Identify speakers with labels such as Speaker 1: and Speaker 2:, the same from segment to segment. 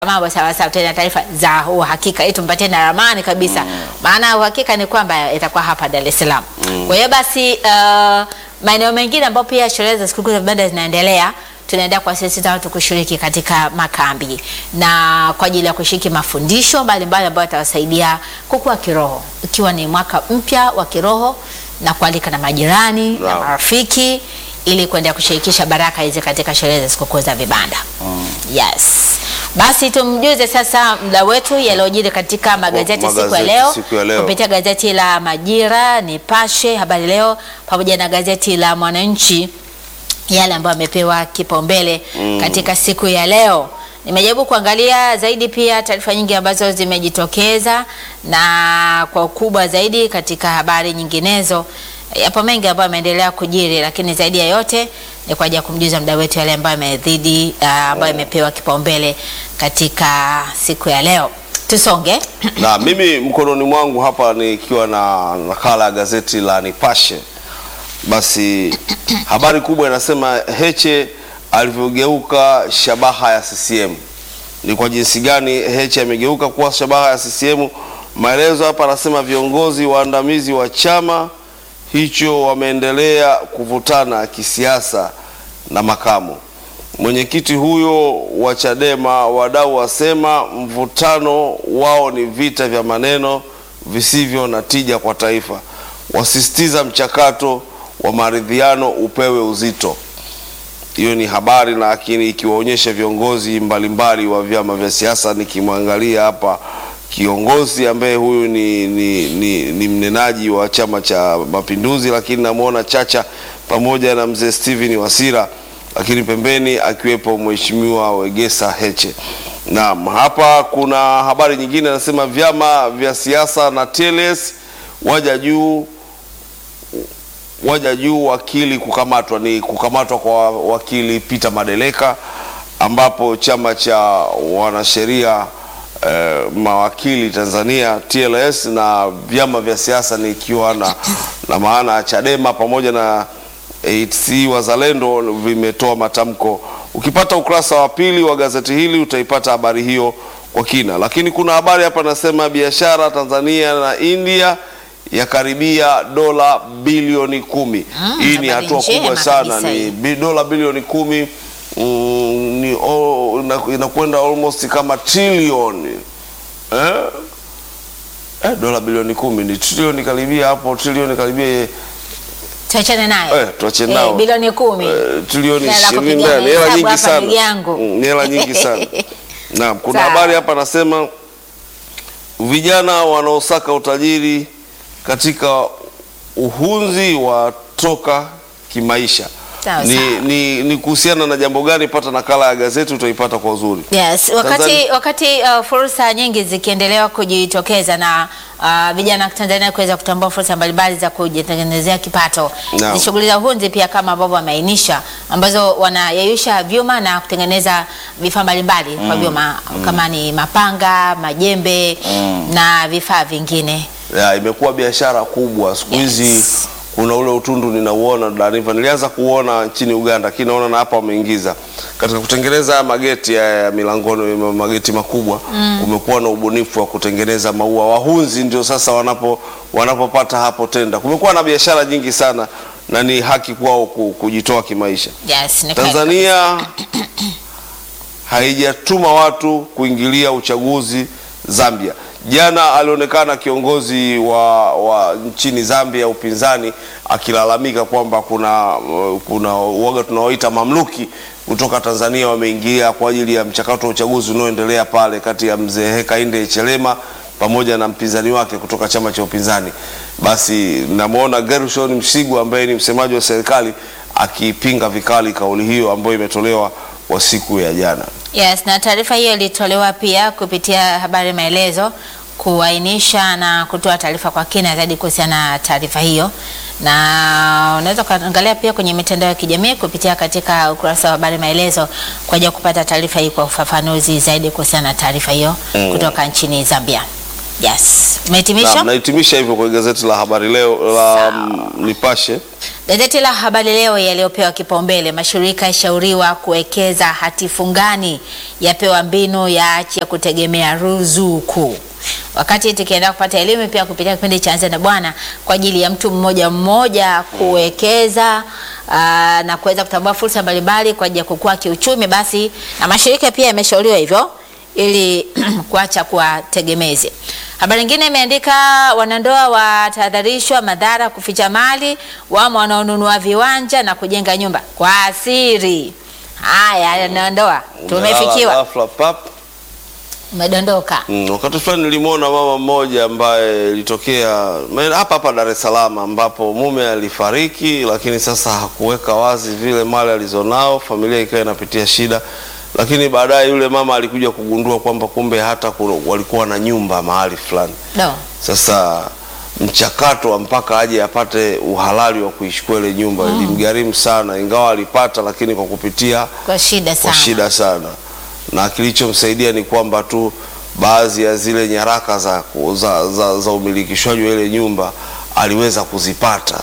Speaker 1: mambo sawa sawa, tena taarifa za uhakika ili tumpatie na ramani kabisa, maana uhakika ni kwamba itakuwa hapa Dar es Salaam. Kwa hiyo basi, uh, maeneo mengine ambapo pia sherehe za sikukuu za vibanda zinaendelea tunaendelea kuwasisitiza watu kushiriki katika makambi na kwa ajili ya kushiriki mafundisho mbalimbali ambayo yatawasaidia kukua kiroho, ikiwa ni mwaka mpya wa kiroho na kualika na majirani na
Speaker 2: Naam.
Speaker 1: marafiki ili kuendelea kushirikisha baraka hizi katika sherehe za sikukuu za vibanda. Yes. Basi tumjuze sasa mda wetu yaliyojiri katika magazeti siku ya
Speaker 2: magazeti
Speaker 1: leo
Speaker 2: siku ya leo.
Speaker 1: kupitia gazeti la Majira, Nipashe, Habari Leo pamoja na gazeti la Mwananchi yale ambayo amepewa kipaumbele katika siku ya leo. Nimejaribu kuangalia zaidi pia taarifa nyingi ambazo zimejitokeza na kwa ukubwa zaidi katika habari nyinginezo. Yapo mengi ambayo yameendelea kujiri, lakini zaidi ya yote ni kwa ajili ya kumjuza mda wetu yale ambayo yamezidi, uh, ambayo yamepewa kipaumbele katika siku ya leo. Tusonge.
Speaker 2: na mimi mkononi mwangu hapa nikiwa na nakala ya gazeti la Nipashe, basi habari kubwa inasema Heche alivyogeuka shabaha ya CCM. Ni kwa jinsi gani Heche amegeuka kuwa shabaha ya CCM? Maelezo hapa anasema viongozi waandamizi wa chama hicho wameendelea kuvutana kisiasa na makamu mwenyekiti huyo wa Chadema. Wadau wasema mvutano wao ni vita vya maneno visivyo na tija kwa taifa, wasisitiza mchakato wa maridhiano upewe uzito. Hiyo ni habari, lakini ikiwaonyesha viongozi mbalimbali wa vyama vya siasa. Nikimwangalia hapa kiongozi ambaye huyu ni, ni, ni, ni mnenaji wa Chama cha Mapinduzi, lakini namwona Chacha pamoja na mzee Steven Wasira, lakini pembeni akiwepo mheshimiwa Wegesa Heche. Naam, hapa kuna habari nyingine anasema vyama vya siasa na TLS waja juu waja juu wakili kukamatwa. Ni kukamatwa kwa wakili Peter Madeleka, ambapo chama cha wanasheria eh, mawakili Tanzania TLS na vyama vya siasa ni ikiwa na, na maana ya Chadema pamoja na ATC Wazalendo vimetoa matamko. Ukipata ukurasa wa pili wa gazeti hili utaipata habari hiyo kwa kina, lakini kuna habari hapa nasema biashara Tanzania na India yakaribia dola bilioni kumi.
Speaker 1: Mm,
Speaker 2: Hii ni
Speaker 1: habari
Speaker 2: hatua
Speaker 1: njema
Speaker 2: kubwa sana,
Speaker 1: kabisa hii.
Speaker 2: ni bi- dola bilioni kumi mm, ni o- ina- inakwenda almost kama trilioni eh? Eh, dola bilioni kumi ni trilioni karibia hapo, trilioni karibia
Speaker 1: Tuachane naye.
Speaker 2: Eh, tuachane nao.
Speaker 1: bilioni kumi.
Speaker 2: eh, trilioni
Speaker 1: Hela
Speaker 2: ishirini
Speaker 1: kupiga
Speaker 2: ndani, hela
Speaker 1: mahesabu
Speaker 2: nyingi
Speaker 1: hapa
Speaker 2: sana,
Speaker 1: ndugu yangu.
Speaker 2: Mm, ni hela nyingi sana. Naam, kuna
Speaker 1: Sawa.
Speaker 2: habari hapa nasema vijana wanaosaka utajiri katika uhunzi watoka kimaisha.
Speaker 1: Sawa,
Speaker 2: Ni,
Speaker 1: sawa.
Speaker 2: ni, ni kuhusiana na jambo gani? Pata nakala ya gazeti utaipata kwa uzuri.
Speaker 1: Yes, wakati,
Speaker 2: Tanzania-
Speaker 1: wakati uh, fursa nyingi zikiendelea kujitokeza na uh, vijana wa Tanzania kuweza kutambua fursa mbalimbali za kujitengenezea kipato.
Speaker 2: Naam.
Speaker 1: Ni shughuli za uhunzi pia kama ambavyo wameainisha ambazo wanayeyusha vyuma na kutengeneza vifaa mbalimbali kwa vyuma kama ni mapanga, majembe na vifaa vingine.
Speaker 2: ya, imekuwa biashara kubwa siku hizi
Speaker 1: Yes.
Speaker 2: kuna ule utundu ninauona Daniva, nilianza kuona nchini Uganda, lakini naona na hapa wameingiza katika kutengeneza haya mageti haya ya milangoni, ma- mageti makubwa. Kumekuwa na ubunifu wa kutengeneza maua, wahunzi ndio sasa wanapo wanapopata hapo tenda. Kumekuwa na biashara nyingi sana na ni haki kwao ku- kujitoa kimaisha.
Speaker 1: Yes, ni kweli.
Speaker 2: Tanzania haijatuma watu kuingilia uchaguzi Zambia. Jana alionekana kiongozi wa, wa nchini Zambia upinzani akilalamika kwamba kuna kuna uoga tunaoita mamluki kutoka Tanzania wameingia kwa ajili ya mchakato wa uchaguzi unaoendelea pale kati ya mzee Hakainde Hichilema pamoja na mpinzani wake kutoka chama cha upinzani. Basi namwona Gershon Msigwa ambaye ni msemaji wa serikali akipinga vikali kauli hiyo ambayo imetolewa kwa siku ya jana.
Speaker 1: Yes, na taarifa hiyo ilitolewa pia kupitia habari maelezo kuainisha na kutoa taarifa kwa kina zaidi kuhusiana na taarifa hiyo, na unaweza ukaangalia pia kwenye mitandao ya kijamii kupitia katika ukurasa wa habari maelezo kwa ajili ya kupata taarifa hii kwa ufafanuzi zaidi kuhusiana na taarifa hiyo kutoka nchini Zambia. Yes,
Speaker 2: Na
Speaker 1: umehitimisha?
Speaker 2: nahitimisha hivyo kwa gazeti la Habari Leo la
Speaker 1: Sawa.
Speaker 2: mm, Nipashe.
Speaker 1: Gazeti la Habari Leo yaliyopewa kipaumbele, mashirika yashauriwa kuwekeza hati fungani, yapewa mbinu yaache ya kutegemea ruzuku. Wakati tukienda kupata elimu pia kupitia kipindi cha Anza na Bwana kwa ajili ya mtu mmoja mmoja kuwekeza aa, na kuweza kutambua fursa mbalimbali kwa ajili ya kukua kiuchumi, basi na mashirika pia yameshauriwa hivyo ili kuacha kuwa tegemezi. Habari nyingine imeandika wanandoa watahadharishwa madhara kuficha mali, wamo wanaonunua viwanja na kujenga nyumba kwa asiri. Haya, wanandoa tumefikiwa,
Speaker 2: Ghafla pap.
Speaker 1: umedondoka.
Speaker 2: Mm, wakati fulani nilimwona mama mmoja ambaye ilitokea maeneo hapa hapa Dar es Salaam ambapo mume alifariki, lakini sasa hakuweka wazi vile mali alizonao, familia ikawa inapitia shida, lakini baadaye yule mama alikuja kugundua kwamba kumbe hata kuna- walikuwa na nyumba mahali fulani.
Speaker 1: No.
Speaker 2: Sasa mchakato wa mpaka aje apate uhalali wa kuichukua ile nyumba ilimgharimu sana, ingawa alipata, lakini kwa kupitia
Speaker 1: Kwa shida
Speaker 2: kwa
Speaker 1: sana.
Speaker 2: shida sana, na kilichomsaidia ni kwamba tu baadhi ya zile nyaraka za, za, za, za umilikishwaji wa ile nyumba aliweza kuzipata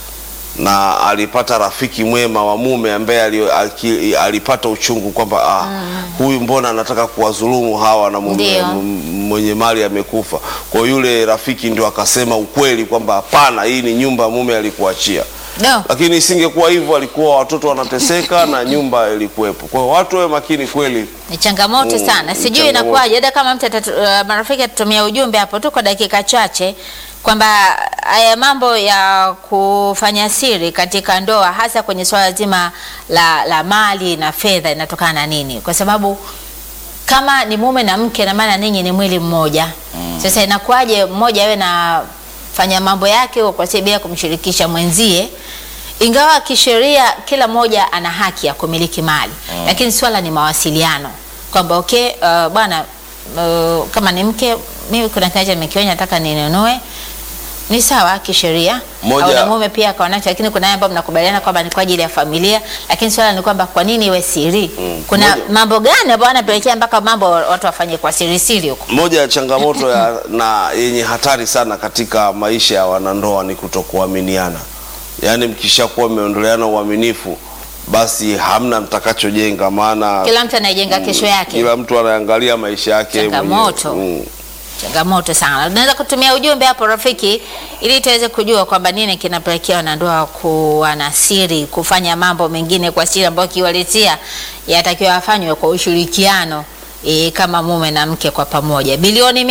Speaker 2: na alipata rafiki mwema wa mume ambaye ali- aki- alipata uchungu kwamba ah, huyu mbona anataka kuwadhulumu hawa na mume,
Speaker 1: Ndio.
Speaker 2: m- mwenye mali amekufa. Kwa hiyo yule rafiki ndio akasema ukweli kwamba hapana, hii ni nyumba mume alikuachia
Speaker 1: No.
Speaker 2: lakini isingekuwa hivyo alikuwa watoto wanateseka na nyumba ilikuwepo. Kwa hiyo watu wawe makini kweli.
Speaker 1: Ni changamoto
Speaker 2: Mm,
Speaker 1: sana,
Speaker 2: ni
Speaker 1: sijui
Speaker 2: changamoto.
Speaker 1: inakuwaje. Hata kama mtu atatu, uh, marafiki atatumia ujumbe hapo tu kwa dakika chache kwamba haya mambo ya kufanya siri katika ndoa, hasa kwenye swala zima la, la mali na fedha, inatokana na nini? Kwa sababu kama ni mume na mke, na maana ninyi ni mwili mmoja. Sasa inakuwaje mmoja awe na fanya mambo yake huko kwa sababu bila kumshirikisha mwenzie, ingawa kisheria kila mmoja ana haki ya kumiliki mali lakini swala ni mawasiliano kwamba okay, uh, bwana uh, kama ni mke, mimi kuna kiwanja nimekionya, nataka ninunue ni sawa kisheria,
Speaker 2: Moja-
Speaker 1: au na mume pia akawa nacho, lakini kuna yale ambayo mnakubaliana kwamba ni kwa ajili ya familia, lakini swala ni kwamba kwa nini iwe siri? Kuna
Speaker 2: Moja-
Speaker 1: mambo gani ambayo yanapelekea mpaka mambo watu wafanye kwa siri siri huko?
Speaker 2: Moja ya changamoto ya, na yenye hatari sana katika maisha ya wanandoa ni kutokuaminiana. Yaani mkishakuwa mmeondoleana uaminifu, basi hamna mtakachojenga, maana
Speaker 1: Kila mtu anaijenga kesho yake.
Speaker 2: kila mtu anaangalia maisha yake
Speaker 1: Changamoto.
Speaker 2: mwenyewe. Mm.
Speaker 1: Changamoto sana. Unaweza kutumia ujumbe hapo rafiki, ili tuweze kujua kwamba nini kinapelekea wanandoa kuwa na siri, kufanya mambo mengine kwa siri ambayo kiwaletea yatakiwa afanywe kwa ushirikiano e, kama mume na mke kwa pamoja. Bilioni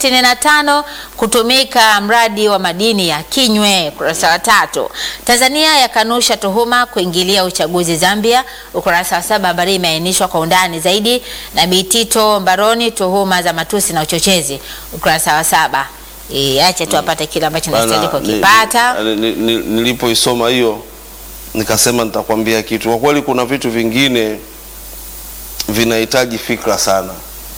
Speaker 1: 265 kutumika mradi wa madini ya Kinywe, ukurasa wa tatu. Tanzania yakanusha tuhuma kuingilia uchaguzi Zambia, ukurasa wa saba. Habari imeainishwa kwa undani zaidi na Bitito Mbaroni, tuhuma za matusi na uchochezi, ukurasa wa saba. E, acha tu apate kile ambacho nastahili
Speaker 2: Bana, ni-
Speaker 1: kukipata.
Speaker 2: ni- ni- ni- Nilipoisoma hiyo nikasema nitakwambia kitu. Kwa kweli kuna vitu vingine vinahitaji fikra sana.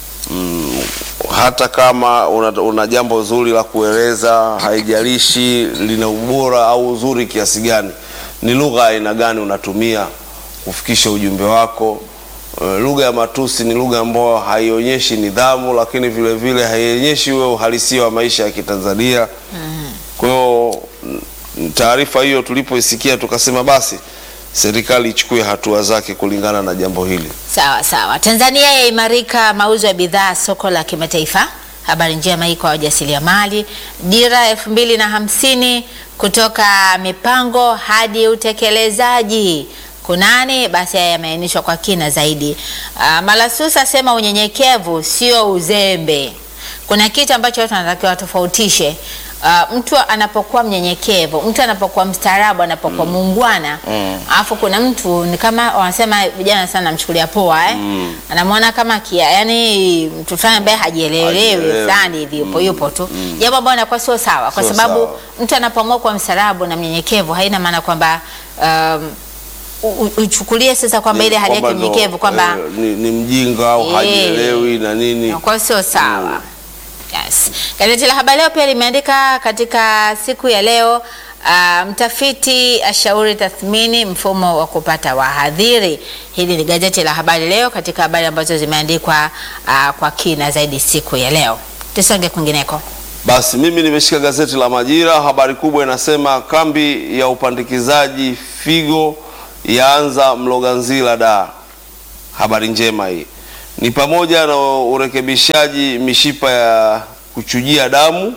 Speaker 2: Mm, hata kama una, una jambo zuri la kueleza, haijalishi lina ubora au uzuri kiasi gani, ni lugha aina gani unatumia kufikisha ujumbe wako. Uh, lugha ya matusi ni lugha ambayo haionyeshi nidhamu, lakini vile vile haionyeshi ule uhalisia wa maisha ya Kitanzania. Kwa hiyo mm, taarifa hiyo tulipoisikia tukasema basi serikali ichukue hatua zake kulingana na jambo hili.
Speaker 1: Sawa sawa. Tanzania yaimarika mauzo ya bidhaa soko la kimataifa. Habari njema hii kwa wajasiriamali. Dira elfu mbili na hamsini kutoka mipango hadi utekelezaji kunani? Basi haya yameainishwa kwa kina zaidi. Uh, Malasusa asema unyenyekevu sio uzembe. Kuna kitu ambacho watu wanatakiwa watofautishe. Uh, mtu anapokuwa mnyenyekevu, mtu anapokuwa mstaarabu, anapokuwa muungwana, alafu kuna mtu ni kama wanasema vijana sana namchukulia poa eh? Anamwona kama kia, yani mtu fulani ambaye hajielewelewi
Speaker 2: Hajielewi.
Speaker 1: fulani hivi yupo yupo tu, jambo ambalo inakuwa sio sawa, kwa
Speaker 2: Sio
Speaker 1: sababu
Speaker 2: sawa.
Speaker 1: mtu anapoamua kuwa mstaarabu na mnyenyekevu haina maana kwamba um, u- u- uchukulie sasa kwamba ile hali yake
Speaker 2: Kwamba ndo,
Speaker 1: nyenyekevu kwamba
Speaker 2: eh, ni, ni mjinga au
Speaker 1: Eh.
Speaker 2: hajielewi na nini.
Speaker 1: kwa sio sawa. Yes. Gazeti la Habari Leo pia limeandika katika siku ya leo ah, mtafiti ashauri tathmini mfumo wa kupata wahadhiri. Hili ni gazeti la Habari Leo katika habari ambazo zimeandikwa ah, kwa kina zaidi siku ya leo. Tusonge kwingineko.
Speaker 2: Basi mimi nimeshika gazeti la Majira, habari kubwa inasema kambi ya upandikizaji figo yaanza Mloganzila da. Habari njema hii ni pamoja na urekebishaji mishipa ya kuchujia damu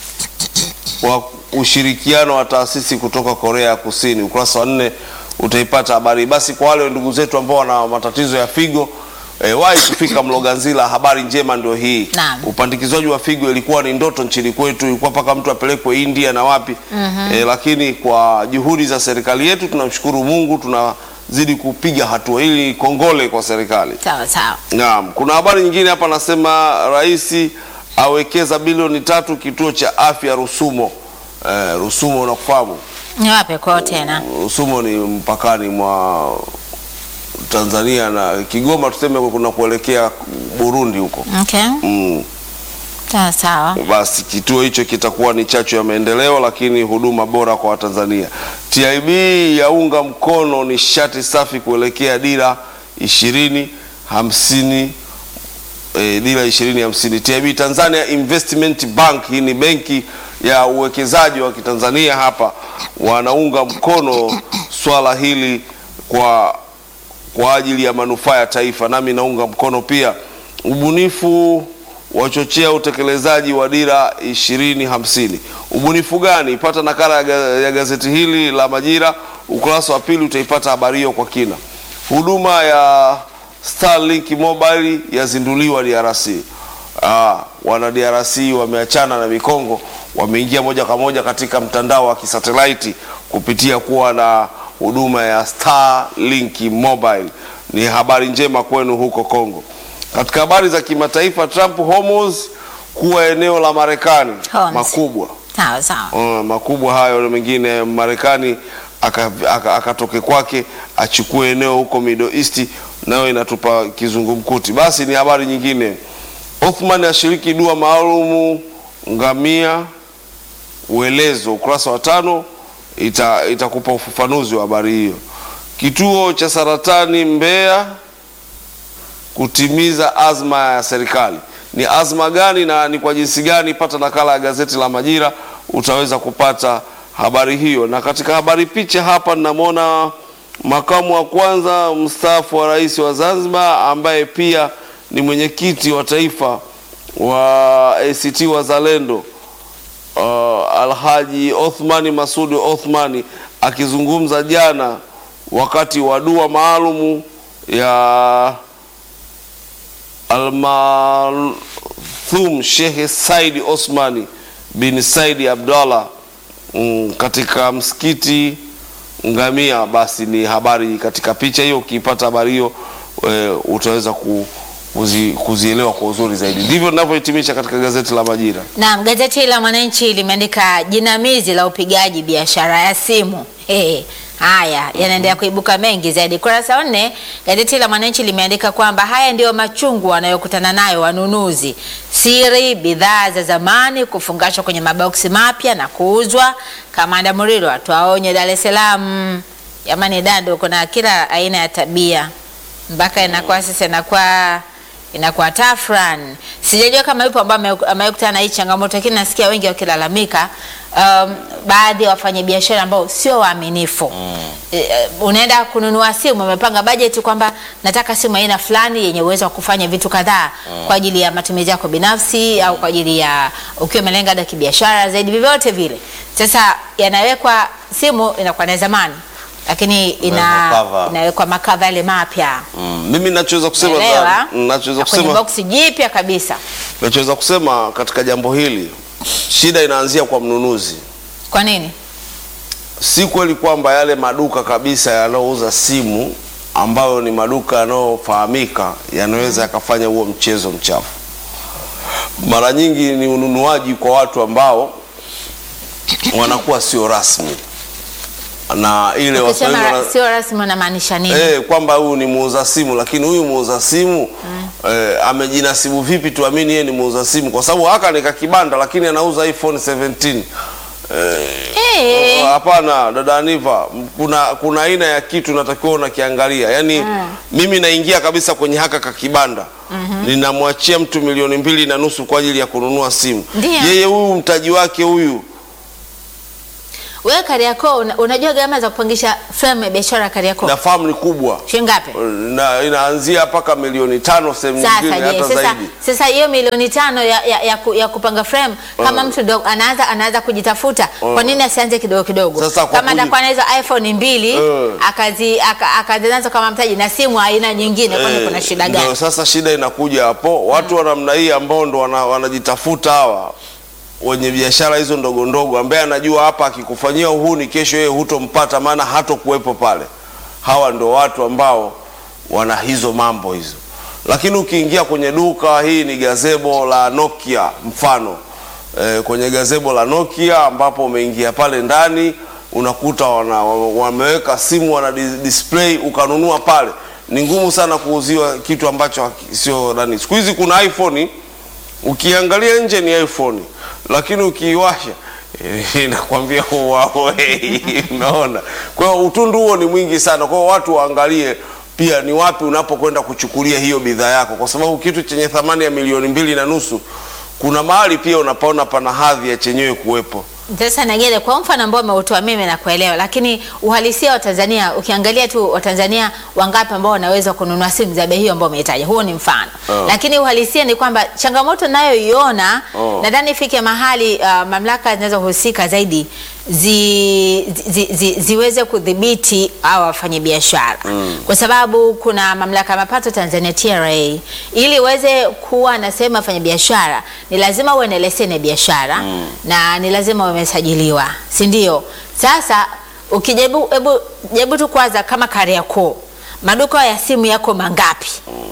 Speaker 2: kwa ushirikiano wa taasisi kutoka Korea ya Kusini. Ukurasa wa nne utaipata habari. Basi kwa wale ndugu zetu ambao wana matatizo ya figo E, wahi kufika Mloganzila. Habari njema ndio hii.
Speaker 1: Naam.
Speaker 2: Upandikizaji wa figo ilikuwa ni ndoto nchini kwetu, ilikuwa mpaka mtu apelekwe India na wapi e, lakini kwa juhudi za serikali yetu tunamshukuru Mungu, tunazidi kupiga hatua hili. Kongole kwa serikali.
Speaker 1: Sawa sawa.
Speaker 2: Naam, kuna habari nyingine hapa nasema rais awekeza bilioni tatu kituo cha afya Rusumo. E, Rusumo unakufahamu?
Speaker 1: Ni wapi kwao tena?
Speaker 2: Rusumo ni mpakani mwa Tanzania na Kigoma, tuseme kuna kuelekea Burundi huko.
Speaker 1: Okay.
Speaker 2: Mm.
Speaker 1: Sawa sawa.
Speaker 2: Basi kituo hicho kitakuwa ni chachu ya maendeleo, lakini huduma bora kwa Watanzania. TIB yaunga mkono nishati safi kuelekea dira ishirini hamsini e, dira ishirini hamsini. TIB Tanzania Investment Bank, hii ni benki ya uwekezaji wa Kitanzania hapa, wanaunga mkono swala hili kwa kwa ajili ya manufaa ya taifa, nami naunga mkono pia. Ubunifu wachochea utekelezaji wa dira ishirini hamsini. Ubunifu gani? Pata nakala ya ga- ya gazeti hili la Majira, ukurasa wa pili utaipata habari hiyo kwa kina. Huduma ya Starlink Mobile yazinduliwa DRC. Ah, wana DRC wameachana na mikongo, wameingia moja kwa moja katika mtandao wa kisatelaiti kupitia kuwa na huduma ya Starlink Mobile. Ni habari njema kwenu huko Kongo. Katika habari za kimataifa, Trump Hormuz kuwa eneo la Marekani
Speaker 1: Hormuz.
Speaker 2: makubwa
Speaker 1: Sawa sawa.
Speaker 2: Uh, makubwa hayo na mengine Marekani akatoke aka, akatoke kwake achukue eneo huko Middle East, nayo inatupa kizungumkuti. Basi ni habari nyingine. Othman ashiriki dua maalumu ngamia uelezo, ukurasa wa tano ita, itakupa ufafanuzi wa habari hiyo. Kituo cha saratani Mbeya kutimiza azma ya serikali. Ni azma gani na ni kwa jinsi gani? Pata nakala ya gazeti la Majira, utaweza kupata habari hiyo. Na katika habari picha hapa ninamwona makamu wa kwanza mstaafu wa rais wa Zanzibar ambaye pia ni mwenyekiti wa taifa wa ACT Wazalendo uh, Alhaji Othmani Masudi Othmani akizungumza jana wakati wa dua maalumu ya Almarhum Sheikh Said Osmani bin Said Abdallah mm, katika msikiti Ngamia. Basi ni habari katika picha hiyo, ukiipata habari hiyo e, utaweza ku, kuzi, kuzielewa kwa uzuri zaidi. Ndivyo ninavyohitimisha katika gazeti la Majira.
Speaker 1: Naam, gazeti la Mwananchi limeandika jinamizi la upigaji biashara ya simu. Hey, haya yanaendelea kuibuka mengi zaidi. Kurasa wa nne, gazeti la Mwananchi limeandika kwamba haya ndiyo machungu wanayokutana nayo wanunuzi: siri bidhaa za zamani kufungashwa kwenye maboksi mapya na kuuzwa. Kamanda Murilo atoa onyo Dar es Salaam. Jamani, dado kuna kila aina ya tabia mpaka inakuwa sasa inakuwa inakuwa tafran. Sijajua kama yupo ambaye ame- amekutana na hii changamoto, lakini nasikia wengi wakilalamika. Um, baadhi ya wafanyabiashara ambao sio waaminifu e, unaenda kununua simu, umepanga bajeti kwamba nataka simu aina fulani yenye uwezo wa kufanya vitu kadhaa kwa ajili ya matumizi yako binafsi au kwa ajili ya ukiwa umelenga hata kibiashara zaidi, vyovyote vile. Sasa yanawekwa simu inakuwa na zamani, lakini ina,
Speaker 2: Makava.
Speaker 1: inawekwa makava yale mapya
Speaker 2: Mm, mimi nachoweza kusema
Speaker 1: Unaelewa?
Speaker 2: nachoweza
Speaker 1: Na kwenye
Speaker 2: kusema
Speaker 1: boksi jipya kabisa.
Speaker 2: nachoweza kusema katika jambo hili, shida inaanzia kwa mnunuzi.
Speaker 1: Kwa nini?
Speaker 2: Si kweli kwamba yale maduka kabisa yanayouza simu ambayo ni maduka yanayofahamika yanaweza yakafanya huo mchezo mchafu. Mara nyingi ni ununuaji kwa watu ambao wanakuwa sio rasmi na ile Waswahili
Speaker 1: Ukisema
Speaker 2: wana-
Speaker 1: ra- sio rasmi unamaanisha nini?
Speaker 2: Eh, kwamba huyu ni muuza simu lakini huyu muuza simu eh, amejinasibu vipi tuamini yeye ni muuza simu? Kwa sababu haka ni kakibanda lakini anauza iPhone 17
Speaker 1: Eh.
Speaker 2: Hapana dada Aniva, m- kuna kuna aina ya kitu natakiwa unakiangalia. Yaani mimi naingia kabisa kwenye haka kakibanda ninamwachia mtu milioni mbili na nusu kwa ajili ya kununua simu.
Speaker 1: Ndiyo.
Speaker 2: Yeye huyu mtaji wake huyu
Speaker 1: Wewe Kariakoo una, unajua gharama za kupangisha frame ya biashara Kariakoo
Speaker 2: nafahamu ni kubwa
Speaker 1: shilingi ngapi?
Speaker 2: na inaanzia mpaka milioni tano sehemu
Speaker 1: Sasa
Speaker 2: nyingine
Speaker 1: je,
Speaker 2: hata
Speaker 1: sasa
Speaker 2: zaidi.
Speaker 1: sasa hiyo milioni tano ya, ya, ya, ku, ya kupanga frame kama mtu ndo anaanza anaanza kujitafuta, kwa nini asianze kidogo kidogo?
Speaker 2: Sasa kwa
Speaker 1: kama
Speaker 2: kuji-
Speaker 1: atakuwa na hizo iPhone mbili
Speaker 2: Eh.
Speaker 1: akazi aka- akazianza kama mtaji na simu aina nyingine, kwani
Speaker 2: Eh,
Speaker 1: kuna shida
Speaker 2: ndio
Speaker 1: gani?
Speaker 2: sasa shida inakuja hapo, watu wa namna hii ambao ndo wana- wanajitafuta hawa wenye biashara hizo ndogo ndogo, ambaye anajua hapa akikufanyia uhuni, kesho yeye hutompata, maana hatokuwepo pale. Hawa ndo watu ambao wana hizo mambo hizo, lakini ukiingia kwenye duka, hii ni gazebo la Nokia mfano e, kwenye gazebo la Nokia ambapo umeingia pale ndani unakuta wana, wameweka simu wana dis- display ukanunua pale. Ni ngumu sana kuuziwa kitu ambacho haki- sio nani. Siku hizi kuna iPhone ukiangalia nje ni iPhone, lakini ukiiwasha eh, inakwambia Huawei. Unaona, kwa hiyo utundu huo ni mwingi sana. Kwa hiyo watu waangalie pia ni wapi unapokwenda kuchukulia hiyo bidhaa yako, kwa sababu kitu chenye thamani ya milioni mbili na nusu kuna mahali pia unapaona pana hadhi ya chenyewe kuwepo.
Speaker 1: Sasa Nagere, kwa mfano ambao umeutoa mimi na kuelewa, lakini uhalisia wa Tanzania, ukiangalia tu Watanzania wangapi ambao wanaweza kununua simu za bei hiyo ambao umehitaja, huo ni mfano
Speaker 2: Oh.
Speaker 1: lakini uhalisia ni kwamba changamoto nayoiona
Speaker 2: Oh.
Speaker 1: nadhani ifike mahali uh, mamlaka zinazohusika zaidi zi, zi, zi, ziweze kudhibiti au wafanyabiashara kwa sababu kuna mamlaka ya mapato Tanzania TRA, ili uweze kuwa na sehemu ya wafanyabiashara ni lazima uwe na leseni ya biashara na ni lazima uwe umesajiliwa, si ndio? Sasa ukijaribu hebu jaribu tu kwanza kama Kariakoo, maduka ya simu yako mangapi?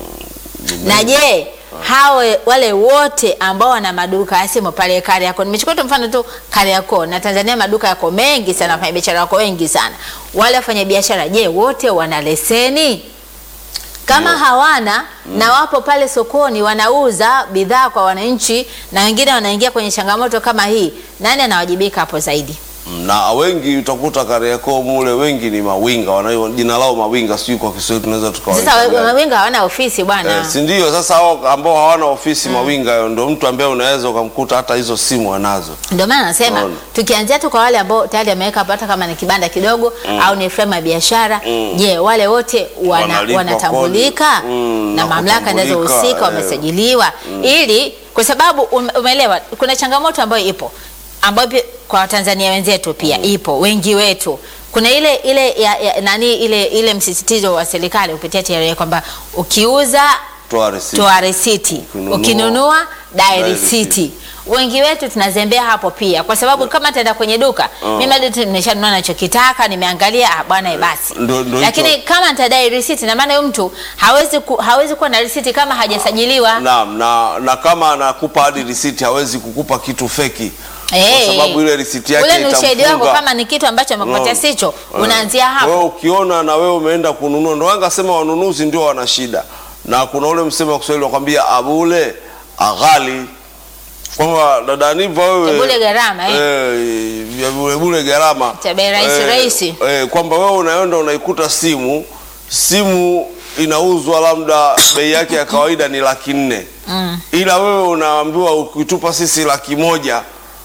Speaker 1: na je hawe wale wote ambao wana maduka ya simu pale Kariakoo, nimechukua tu mfano tu Kariakoo na Tanzania, maduka yako mengi sana, wafanya biashara wako wengi sana. Wale wafanya biashara, je, wote wana leseni? Kama hawana na wapo pale sokoni wanauza bidhaa kwa wananchi, na wengine wanaingia kwenye changamoto kama hii, nani anawajibika hapo zaidi?
Speaker 2: na wengi utakuta Kariakoo mule wengi ni mawinga, wana jina lao mawinga, sijui kwa Kiswahili tunaweza tukawaita
Speaker 1: Sasa
Speaker 2: gani.
Speaker 1: wengi hawana ofisi bwana.
Speaker 2: Eh, si ndio? Sasa hao ambao hawana ofisi mawinga, hayo ndio mtu ambaye unaweza ukamkuta hata hizo simu anazo.
Speaker 1: Ndio maana nasema
Speaker 2: Naona.
Speaker 1: tukianzia tu kwa wale ambao tayari ameweka hapo, hata kama ni kibanda kidogo au ni frame ya biashara, je, wale wote wana,
Speaker 2: Wanalipa
Speaker 1: wanatambulika
Speaker 2: kodi. Mm,
Speaker 1: na
Speaker 2: na
Speaker 1: mamlaka
Speaker 2: kutambulika,
Speaker 1: zinazohusika
Speaker 2: eh.
Speaker 1: wamesajiliwa, ili kwa sababu ume- umeelewa, kuna changamoto ambayo ipo ambayo pia kwa Watanzania wenzetu pia ipo, wengi wetu kuna ile ile ya, ya, nani ile ile msisitizo wa serikali kupitia TRA kwamba ukiuza
Speaker 2: Toa risiti.
Speaker 1: toa risiti,
Speaker 2: Ukinunua,
Speaker 1: ukinunua dai
Speaker 2: dai
Speaker 1: risiti.
Speaker 2: risiti.
Speaker 1: Wengi wetu tunazembea hapo pia, kwa sababu kama taenda kwenye duka mimi hadi tu nimeshanunua nachokitaka, nimeangalia ah, bwana eh, basi.
Speaker 2: Ndo- ndo
Speaker 1: Lakini
Speaker 2: hicho.
Speaker 1: kama nitadai risiti, na maana huyo mtu hawezi ku, hawezi kuwa na risiti kama hajasajiliwa.
Speaker 2: Naam, na, na kama anakupa hadi risiti hawezi kukupa kitu feki
Speaker 1: Eh,
Speaker 2: kwa sababu ile risiti yake
Speaker 1: ule ni ushahidi wako,
Speaker 2: itamfunga.
Speaker 1: kama ni kitu ambacho amekupatia
Speaker 2: Unaona?
Speaker 1: sicho,
Speaker 2: Eh.
Speaker 1: unaanzia hapo.
Speaker 2: Wewe ukiona na wewe umeenda kununua, ndo wanga sema wanunuzi ndio wana shida, na kuna ule msemo wa Kiswahili wakwambia abule aghali, kwamba dada Niva wewe
Speaker 1: Ebule gharama, eh.
Speaker 2: eh, ebule bule gharama
Speaker 1: Cha bei rahisi, rahisi.
Speaker 2: eh, kwamba wewe unaenda unaikuta simu simu inauzwa labda bei yake ya kawaida ni laki nne ila wewe unaambiwa ukitupa sisi laki moja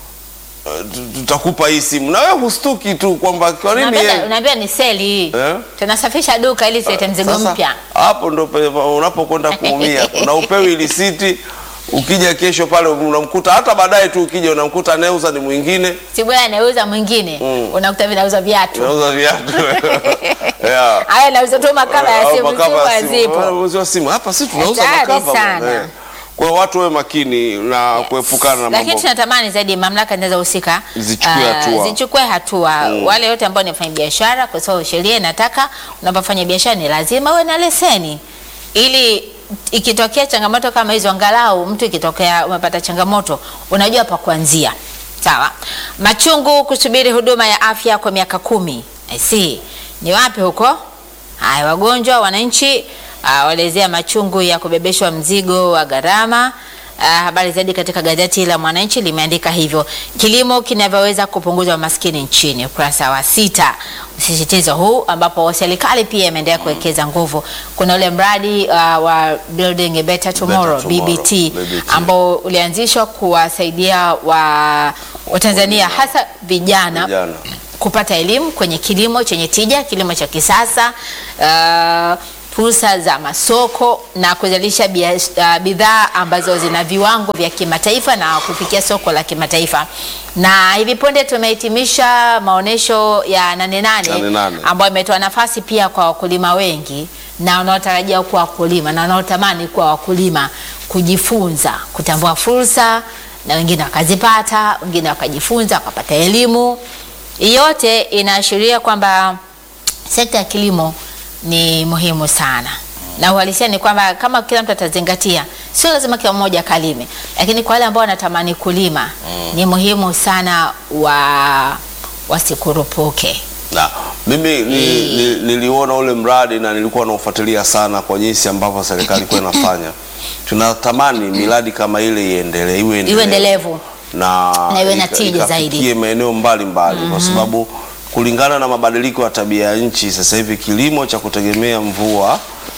Speaker 2: eh, tu- tutakupa hii simu na wewe hustuki tu kwamba kwa nini
Speaker 1: Unaambia
Speaker 2: yeye-
Speaker 1: unaambia ni seli hii.
Speaker 2: Eh?
Speaker 1: Tunasafisha duka ili tulete mzigo
Speaker 2: Sasa,
Speaker 1: mpya.
Speaker 2: hapo ndo pe- unapokwenda kuumia na upewi risiti ukija kesho pale unamkuta hata baadaye tu ukija unamkuta anayeuza ni mwingine
Speaker 1: Si bwana anauza mwingine, unakuta vinauza viatu.
Speaker 2: unauza viatu yeah.
Speaker 1: Haya nauza tu makava ya
Speaker 2: Au
Speaker 1: simu,
Speaker 2: makava ya
Speaker 1: simu
Speaker 2: simu.
Speaker 1: hazipo.
Speaker 2: Wanauza simu hapa si tunauza
Speaker 1: Hatari
Speaker 2: makava bwana.
Speaker 1: sana.
Speaker 2: Eh. Kwa hiyo watu wawe makini na kuepukana na
Speaker 1: Lakini
Speaker 2: mambo
Speaker 1: tunatamani zaidi mamlaka zinazohusika
Speaker 2: Zichukue
Speaker 1: ah,
Speaker 2: hatua.
Speaker 1: zichukue hatua. Wale wote ambao ni wafanya biashara, kwa sababu sheria inataka unapofanya biashara ni lazima uwe na leseni, ili ikitokea changamoto kama hizo, angalau mtu ikitokea umepata changamoto, unajua pa kuanzia. Sawa. Machungu kusubiri huduma ya afya kwa miaka kumi. I see. Ni wapi huko? Haya, wagonjwa wananchi uh, walezea machungu ya kubebeshwa mzigo wa gharama Uh, habari zaidi katika gazeti la Mwananchi limeandika hivyo, kilimo kinavyoweza kupunguza umaskini nchini, ukurasa wa sita. Msisitizo huu ambapo serikali pia imeendelea kuwekeza nguvu. Kuna ule mradi uh, wa Building a Better Tomorrow,
Speaker 2: Tomorrow,
Speaker 1: BBT,
Speaker 2: BBT.
Speaker 1: ambao ulianzishwa kuwasaidia wa Watanzania hasa vijana
Speaker 2: Vijana.
Speaker 1: kupata elimu kwenye kilimo chenye tija, kilimo cha kisasa, uh, fursa za masoko na kuzalisha bia- uh, bidhaa ambazo zina viwango vya kimataifa na kufikia soko la kimataifa. Na hivi punde tumehitimisha maonyesho ya Nane Nane
Speaker 2: Nane Nane.
Speaker 1: ambayo imetoa nafasi pia kwa wakulima wengi na wanaotarajia kuwa wakulima na wanaotamani kuwa wakulima kujifunza, kutambua fursa na wengine wakazipata, wengine wakajifunza, wakapata elimu. Hii yote inaashiria kwamba sekta ya kilimo ni muhimu sana, na uhalisia ni kwamba kama kila mtu atazingatia, sio lazima kila mmoja kalime, lakini kwa wale ambao wanatamani kulima ni muhimu sana wa wasikurupuke.
Speaker 2: Na mimi ni, ni, niliona ule mradi na nilikuwa naufuatilia sana kwa jinsi ambavyo serikali ilikuwa inafanya. Tunatamani miradi kama ile iendelee, iwe
Speaker 1: Iwe endelevu.
Speaker 2: na,
Speaker 1: Na iwe na
Speaker 2: ika-
Speaker 1: tija zaidi.
Speaker 2: ikafikie maeneo mbalimbali kwa sababu kulingana na mabadiliko ya tabia ya nchi sasa hivi kilimo cha kutegemea mvua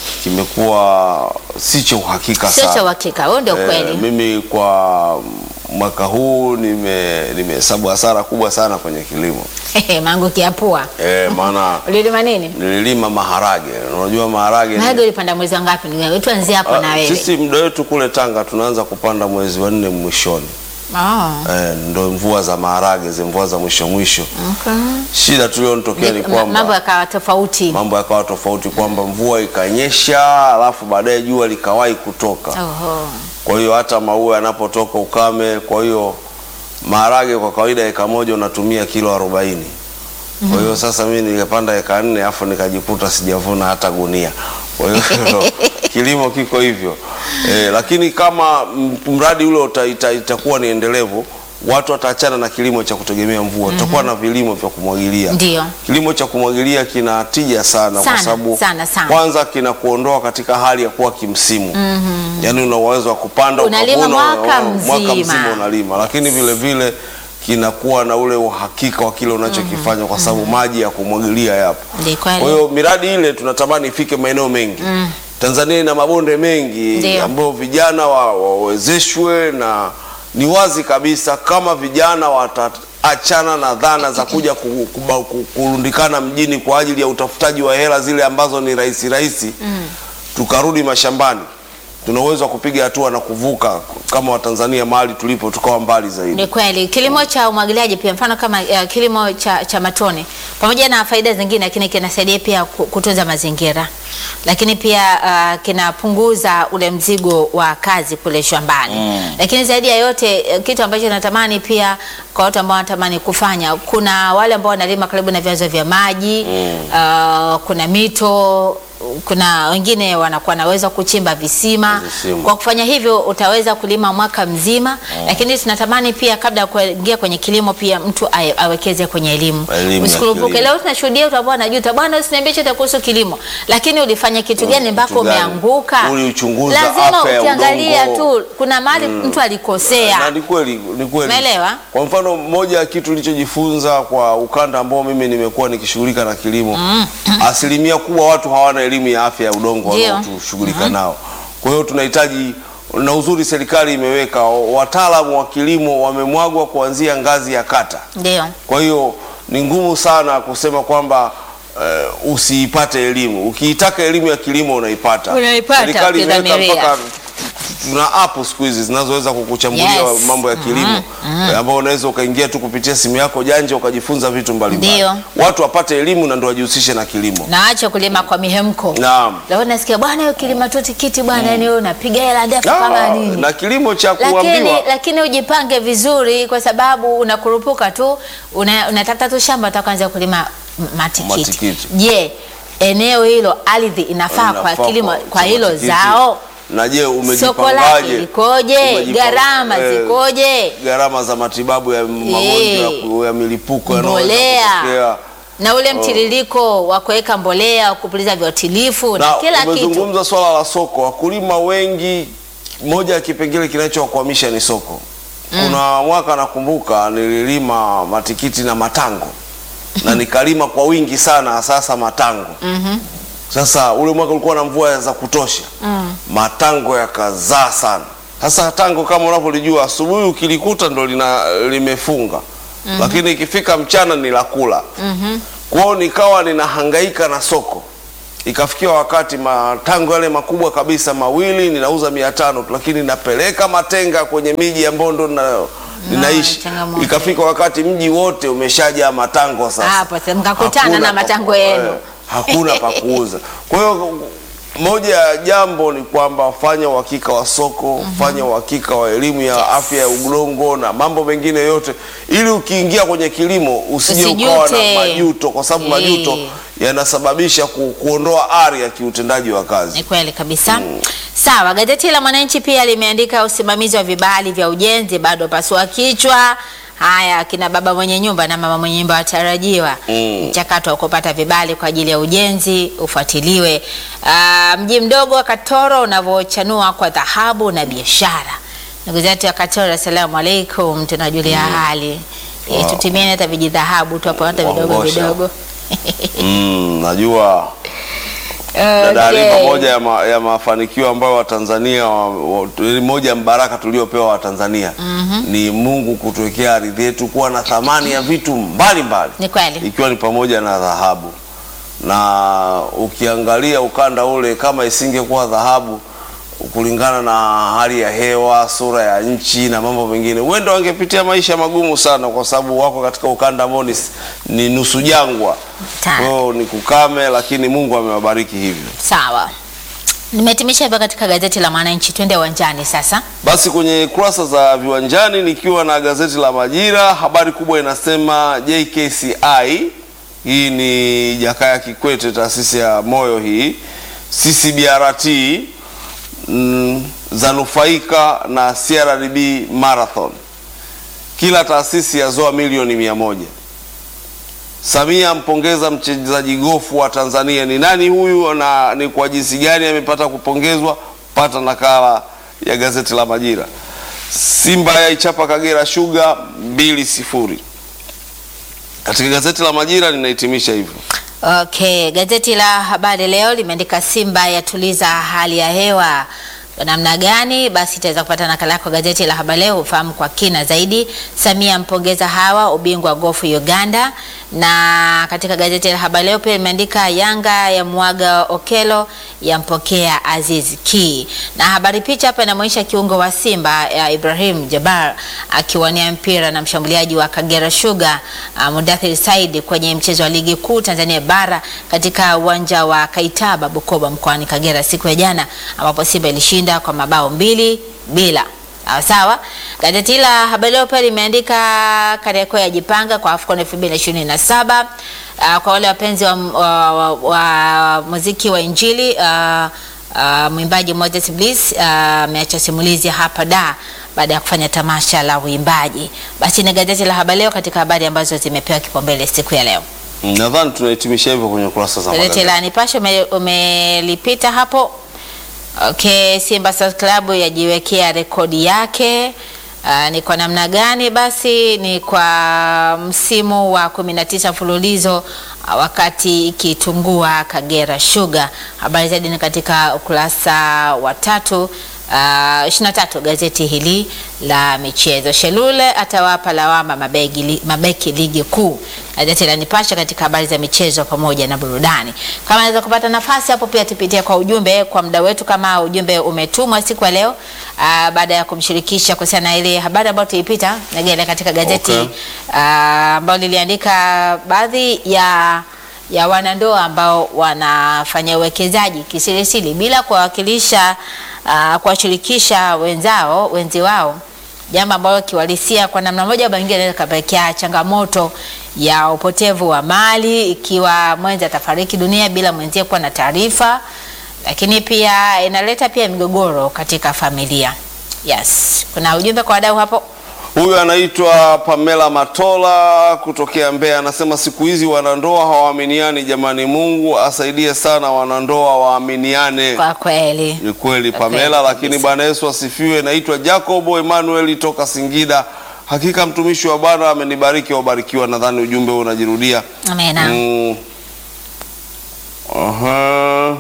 Speaker 2: kimekuwa si cha uhakika
Speaker 1: Sio
Speaker 2: sana.
Speaker 1: cha uhakika, huo ndio
Speaker 2: Eh,
Speaker 1: kweli.
Speaker 2: mimi kwa mwaka huu nime nimehesabu hasara kubwa sana kwenye kilimo
Speaker 1: mangu kiapua.
Speaker 2: eh, maana
Speaker 1: Ulilima nini?
Speaker 2: nililima maharage. Unajua maharage ni-
Speaker 1: Maharage ulipanda mwezi wa ngapi? Ndugu yangu, tuanzie hapo
Speaker 2: Ah,
Speaker 1: na wewe.
Speaker 2: sisi muda wetu kule Tanga tunaanza kupanda mwezi wa nne mwishoni.
Speaker 1: Oh,
Speaker 2: Eh, ndo mvua za maharage zi mvua za mwisho mwisho.
Speaker 1: okay.
Speaker 2: Shida tulionitokea ni
Speaker 1: Ma-
Speaker 2: kwamba
Speaker 1: Mambo yakawa tofauti.
Speaker 2: mambo yakawa tofauti, kwamba mvua ikanyesha, alafu baadaye jua likawahi kutoka.
Speaker 1: Oho.
Speaker 2: Kwa hiyo hata maua yanapotoka ukame, kwa hiyo maharage kwa kawaida eka moja unatumia kilo arobaini. Kwa hiyo sasa mimi nikapanda eka nne afu nikajikuta sijavuna hata gunia. Kwa hiyo kilimo kiko hivyo e, lakini kama m- mradi ule uta, ita, itakuwa ni endelevu, watu wataachana na kilimo cha kutegemea mvua, tutakuwa na vilimo vya kumwagilia.
Speaker 1: Ndio.
Speaker 2: Kilimo cha kumwagilia kina tija sana,
Speaker 1: Sana,
Speaker 2: kwa sababu
Speaker 1: sana, sana.
Speaker 2: kwanza kinakuondoa katika hali ya kuwa kimsimu mm yaani una uwezo wa kupanda
Speaker 1: Unalima
Speaker 2: ukavuna,
Speaker 1: mwaka
Speaker 2: uh, mwaka
Speaker 1: mzima.
Speaker 2: mzima unalima, lakini vile vile kinakuwa na ule uhakika wa kile unachokifanya kwa sababu maji ya kumwagilia yapo.
Speaker 1: Ndio kweli.
Speaker 2: Kwa hiyo miradi ile tunatamani ifike maeneo mengi. Tanzania ina mabonde mengi
Speaker 1: Ndio.
Speaker 2: ambayo vijana wa- wawezeshwe na ni wazi kabisa kama vijana wataachana na dhana za kuja ku- kuba- ku- kurundikana mjini kwa ajili ya utafutaji wa hela zile ambazo ni rahisi rahisi, tukarudi mashambani, tuna uwezo wa kupiga hatua na kuvuka kama Watanzania mahali tulipo tukawa mbali zaidi.
Speaker 1: Ni kweli kilimo cha umwagiliaji pia mfano kama uh, kilimo cha, cha matone pamoja na faida zingine, lakini kinasaidia pia ku- kutunza mazingira, lakini pia uh, kinapunguza ule mzigo wa kazi kule shambani lakini zaidi ya yote uh, kitu ambacho natamani pia kwa watu ambao wanatamani kufanya, kuna wale ambao wanalima karibu na vyanzo vya maji uh, kuna mito kuna wengine wanakuwa naweza kuchimba visima.
Speaker 2: Visima.
Speaker 1: Kwa kufanya hivyo utaweza kulima mwaka mzima, lakini tunatamani pia kabla ya kuingia kwenye kilimo pia mtu awe- awekeze kwenye elimu.
Speaker 2: Elimu ya
Speaker 1: Usikurupuke.
Speaker 2: kilimo.
Speaker 1: Leo tunashuhudia watu ambao wanajuta, bwana usiniambie chochote kuhusu kilimo, lakini ulifanya kitu gani mpaka
Speaker 2: kitu gani?
Speaker 1: umeanguka?
Speaker 2: Uliuchunguza
Speaker 1: Lazima
Speaker 2: afya ya
Speaker 1: ukiangalia
Speaker 2: udongo.
Speaker 1: tu kuna mahali mtu alikosea.
Speaker 2: Na ni kweli, ni kweli.
Speaker 1: Umeelewa?
Speaker 2: Kwa mfano moja ya kitu nilichojifunza kwa ukanda ambao mimi nimekuwa nikishughulika na kilimo, asilimia kubwa watu hawana elimu ya afya ya udongo
Speaker 1: Ndio.
Speaker 2: wanaotushughulika nao. Kwa hiyo tunahitaji na uzuri, serikali imeweka wataalamu wa kilimo wamemwagwa kuanzia ngazi ya kata.
Speaker 1: Ndio.
Speaker 2: Kwa hiyo ni ngumu sana kusema kwamba eh, usiipate elimu. Ukiitaka elimu ya kilimo unaipata.
Speaker 1: Unaipata,
Speaker 2: Serikali imeweka
Speaker 1: ukidhamiria.
Speaker 2: mpaka tuna app siku hizi zinazoweza kukuchambulia
Speaker 1: Yes.
Speaker 2: mambo ya kilimo eh, ambao unaweza ukaingia tu kupitia simu yako janja ukajifunza vitu mbalimbali.
Speaker 1: Ndio.
Speaker 2: Watu wapate elimu na ndio wajihusishe na kilimo.
Speaker 1: Na acha kulima kwa mihemko.
Speaker 2: Naam.
Speaker 1: Leo nasikia bwana hiyo kilima tu tikiti bwana, yani wewe unapiga hela ndefu kama
Speaker 2: Ah,
Speaker 1: nini?
Speaker 2: na kilimo cha
Speaker 1: lakini,
Speaker 2: kuambiwa
Speaker 1: lakini ujipange vizuri, kwa sababu unakurupuka tu una, unatafuta tu shamba utaanza kulima m- matikiti.
Speaker 2: Matikiti.
Speaker 1: Je, eneo hilo ardhi inafaa kwa
Speaker 2: Inafaa
Speaker 1: kilimo
Speaker 2: kwa-
Speaker 1: kwa
Speaker 2: cha
Speaker 1: hilo
Speaker 2: matikiti.
Speaker 1: zao?
Speaker 2: na je,
Speaker 1: Soko lake
Speaker 2: umejipangaje?
Speaker 1: likoje?
Speaker 2: Umejipanga-
Speaker 1: Gharama
Speaker 2: eh,
Speaker 1: zikoje?
Speaker 2: gharama za matibabu ya magonjwa ya ku- ya milipuko yanayoweza
Speaker 1: Mbolea
Speaker 2: kutokea.
Speaker 1: na ule mtiririko wa kuweka mbolea, kupuliza viuatilifu na,
Speaker 2: na
Speaker 1: kila kitu.
Speaker 2: umezungumza swala la soko. Wakulima wengi moja ya kipengele kinachowakwamisha ni soko. Kuna mwaka nakumbuka nililima matikiti na matango na nikalima kwa wingi sana, sasa matango sasa ule mwaka ulikuwa na mvua za kutosha matango yakazaa sana. Sasa tango kama unavyolijua, asubuhi ukilikuta ndo lina limefunga, lakini ikifika mchana ni la kula. Kwa hiyo nikawa ninahangaika na soko, ikafikia wakati matango yale makubwa kabisa mawili ninauza mia tano tu, lakini napeleka matenga kwenye miji ambayo ndo na, ninaishi.
Speaker 1: changamoto.
Speaker 2: Ikafika wakati mji wote umeshajaa matango sasa
Speaker 1: Hapo sasa mkakutana
Speaker 2: Hakuna
Speaker 1: na
Speaker 2: pa-
Speaker 1: matango yenu.
Speaker 2: eh, hakuna pa kuuza. Kwa hiyo moja ya jambo ni kwamba fanya uhakika wa soko, fanya uhakika wa elimu ya afya ya udongo na mambo mengine yote, ili ukiingia kwenye kilimo usije ukawa na
Speaker 1: Usijute.
Speaker 2: majuto, kwa sababu
Speaker 1: Eh.
Speaker 2: majuto yanasababisha ku, kuondoa ari ya kiutendaji wa kazi.
Speaker 1: Ni kweli kabisa. Sawa, gazeti la Mwananchi pia limeandika usimamizi wa vibali vya ujenzi bado pasua kichwa. Haya, kina baba mwenye nyumba na mama mwenye nyumba watarajiwa
Speaker 2: Mm.
Speaker 1: mchakato wa kupata vibali kwa ajili ya ujenzi ufuatiliwe. Ah, mji mdogo wa Katoro unavyochanua kwa dhahabu na biashara. Ndugu zetu wa Katoro, assalamu alaikum, tunajulia hali
Speaker 2: Wow.
Speaker 1: wow. Tutimieni hata vijidhahabu tu hapo hata vidogo
Speaker 2: Waongosha.
Speaker 1: vidogo.
Speaker 2: Mm, najua dada Ali,
Speaker 1: Okay.
Speaker 2: pamoja ya, ma, ya mafanikio ambayo Watanzania wa, wa, moja ya mbaraka tuliopewa Watanzania ni Mungu kutuwekea ardhi yetu kuwa na thamani ya vitu mbalimbali
Speaker 1: Ni kweli.
Speaker 2: ikiwa ni pamoja na dhahabu, na ukiangalia ukanda ule, kama isingekuwa dhahabu kulingana na hali ya hewa, sura ya nchi na mambo mengine, huenda wangepitia maisha magumu sana, kwa sababu wako katika ukanda ambao ni, ni nusu jangwa.
Speaker 1: Ta-
Speaker 2: Kwa hiyo ni kukame, lakini Mungu amewabariki hivyo.
Speaker 1: Sawa, nimehitimisha hivyo katika gazeti la Mwananchi. Twende uwanjani sasa.
Speaker 2: Basi kwenye kurasa za viwanjani, nikiwa na gazeti la Majira, habari kubwa inasema JKCI, hii ni Jakaya Kikwete, taasisi ya moyo hii, CCBRT mm, zanufaika na CRDB Marathon, kila taasisi yazoa milioni mia moja. Samia ampongeza mchezaji gofu wa Tanzania. Ni nani huyu na ni kwa jinsi gani amepata kupongezwa? Pata nakala ya gazeti la Majira. Simba yaichapa Kagera Sugar mbili sifuri. Katika gazeti la Majira ninahitimisha hivyo.
Speaker 1: Okay, gazeti la Habari Leo limeandika Simba yatuliza hali ya hewa kwa namna gani? Basi itaweza kupata nakala yako gazeti la Habari Leo ufahamu kwa kina zaidi. Samia mpongeza hawa ubingwa gofu Uganda. Na katika gazeti la Habari Leo pia limeandika Yanga ya mwaga Okelo yampokea Aziz Ki, na habari picha hapa inamwonyesha kiungo wa Simba ya Ibrahim Jabar akiwania mpira na mshambuliaji wa Kagera Sugar uh, Mudathir Said kwenye mchezo wa ligi kuu Tanzania bara katika uwanja wa Kaitaba Bukoba mkoani Kagera siku ya jana ambapo Simba ilishinda kwa mabao mbili bila. Sawa sawa. Gazeti la Habari Leo pia limeandika Kariakoo yajipanga kwa AFCON 2027. Uh, kwa wale wapenzi wa, wa, wa, wa muziki wa Injili uh, uh, mwimbaji Moses Bliss uh, ameacha simulizi hapa da baada ya kufanya tamasha la uimbaji. Basi ni gazeti la Habari Leo katika habari ambazo zimepewa kipaumbele siku ya leo.
Speaker 2: Nadhani tunahitimisha hivyo kwenye kurasa za
Speaker 1: Gazeti
Speaker 2: magazeti.
Speaker 1: la Nipashe ume- umelipita hapo. Okay, Simba Sports Club yajiwekea rekodi yake. Uh, ni kwa namna gani? Basi ni kwa msimu wa 19 mfululizo uh, wakati ikitungua Kagera Sugar. Habari zaidi ni katika ukurasa wa tatu uh, 23 gazeti hili la michezo. Shelule atawapa lawama mabegi, li- mabeki ligi kuu. Gazeti la Nipashe katika habari za michezo pamoja na burudani. Kama naweza kupata nafasi hapo, pia tupitie kwa ujumbe kwa muda wetu, kama ujumbe umetumwa siku ya leo uh, baada ya kumshirikisha kuhusiana na ile habari ambayo tuipita Negele katika gazeti
Speaker 2: Okay.
Speaker 1: ah, ambayo liliandika baadhi ya ya wanandoa ambao wanafanya uwekezaji kisirisiri bila kuwawakilisha uh, kuwashirikisha wenzao wenzi wao, jambo ambalo kiwalisia kwa namna moja au nyingine inaweza kapelekea changamoto ya upotevu wa mali ikiwa mwenzi atafariki dunia bila mwenzie kuwa na taarifa, lakini pia inaleta pia migogoro katika familia. Yes, kuna ujumbe kwa wadau hapo.
Speaker 2: Huyu anaitwa Pamela Matola kutokea Mbeya, anasema siku hizi wanandoa hawaaminiani. Jamani, Mungu asaidie sana wanandoa waaminiane.
Speaker 1: Kwa kweli
Speaker 2: Ni kweli
Speaker 1: Kwa
Speaker 2: Pamela,
Speaker 1: kweli
Speaker 2: lakini
Speaker 1: kabisa.
Speaker 2: Bwana Yesu asifiwe. Naitwa Jacobo Emmanuel toka Singida. Hakika mtumishi wa Bwana amenibariki, wabarikiwa. Nadhani ujumbe huu unajirudia.
Speaker 1: amena.
Speaker 2: Mm. Aha.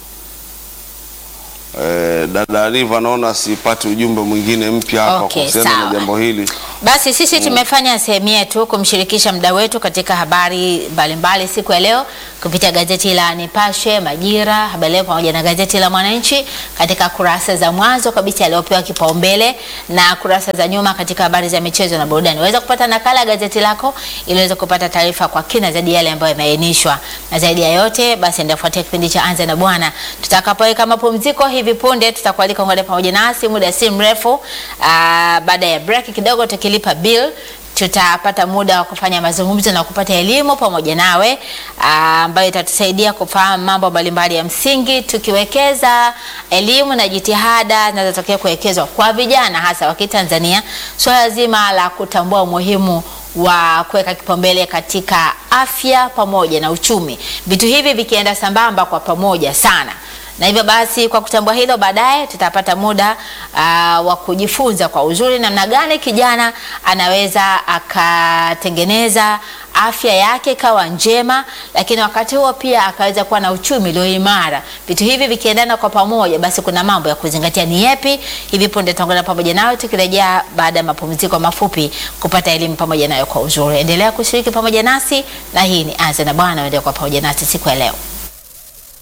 Speaker 2: Eh, dada Aliva naona sipati ujumbe mwingine mpya hapa
Speaker 1: Okay,
Speaker 2: kuhusiana na
Speaker 1: sawa.
Speaker 2: jambo hili.
Speaker 1: Basi sisi tumefanya sehemu yetu kumshirikisha mda wetu katika habari mbalimbali siku ya leo kupitia gazeti la Nipashe, Majira, Habari Leo pamoja na gazeti la Mwananchi katika kurasa za mwanzo kabisa yaliyopewa kipaumbele na kurasa za nyuma katika habari za michezo na burudani. Unaweza kupata nakala ya gazeti lako ili uweze kupata taarifa kwa kina zaidi yale ambayo yameainishwa. Na zaidi ya yote, basi endelea kufuatia kipindi cha Anza na Bwana. Tutakapoweka mapumziko hivi punde, tutakualika ungane pamoja nasi muda si mrefu. Aa, baada ya break kidogo tukilipa bill tutapata muda wa kufanya mazungumzo na kupata elimu pamoja nawe aa, ambayo itatusaidia kufahamu mambo mbalimbali ya msingi, tukiwekeza elimu na jitihada zinazotokea kuwekezwa kwa vijana hasa wa Kitanzania, swala zima la kutambua umuhimu wa kuweka kipaumbele katika afya pamoja na uchumi, vitu hivi vikienda sambamba kwa pamoja sana na hivyo basi kwa kutambua hilo, baadaye tutapata muda uh, wa kujifunza kwa uzuri namna gani kijana anaweza akatengeneza afya yake ikawa njema, lakini wakati huo pia akaweza kuwa na uchumi ulio imara. Vitu hivi vikiendana kwa pamoja, basi kuna mambo ya kuzingatia. Ni yepi? Hivi punde tutaungana pamoja nawe tukirejea baada ya mapumziko mafupi kupata elimu pamoja nayo kwa uzuri. Endelea kushiriki pamoja nasi, na hii ni Anza na Bwana, endelea kwa pamoja nasi siku ya leo.